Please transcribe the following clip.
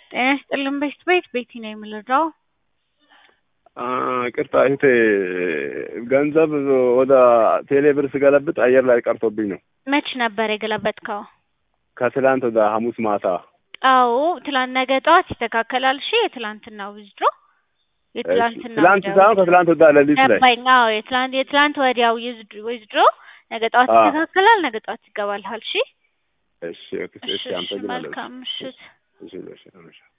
ጤና ይስጥልን ቤት ቤት ቤቲ ነው የምልረው። ቅርታ እህቴ ገንዘብ ወደ ቴሌ ብር ስገለብጥ አየር ላይ ቀርቶብኝ ነው። መች ነበር የገለበጥከው? ከትላንት ወደ ሐሙስ ማታ። አዎ ትላንት ነገ ጠዋት ይስተካከላል። እሺ የትላንትናው ዊዝድሮ የትላንትና ትላንት ሳይሆን ከትላንት ወደ ሌሊት ላይ ገባኝ። አዎ የትላንት የትላንት ወዲያው ዊዝድሮ ነገ ጠዋት አዎ። ይስተካከላል። ነገ ጠዋት ይገባልሃል። እሺ እሺ ኦኬ፣ እሺ እሺ፣ አመሰግናለሁ። መልካም ምሽት። እሺ፣ እሺ፣ እሺ።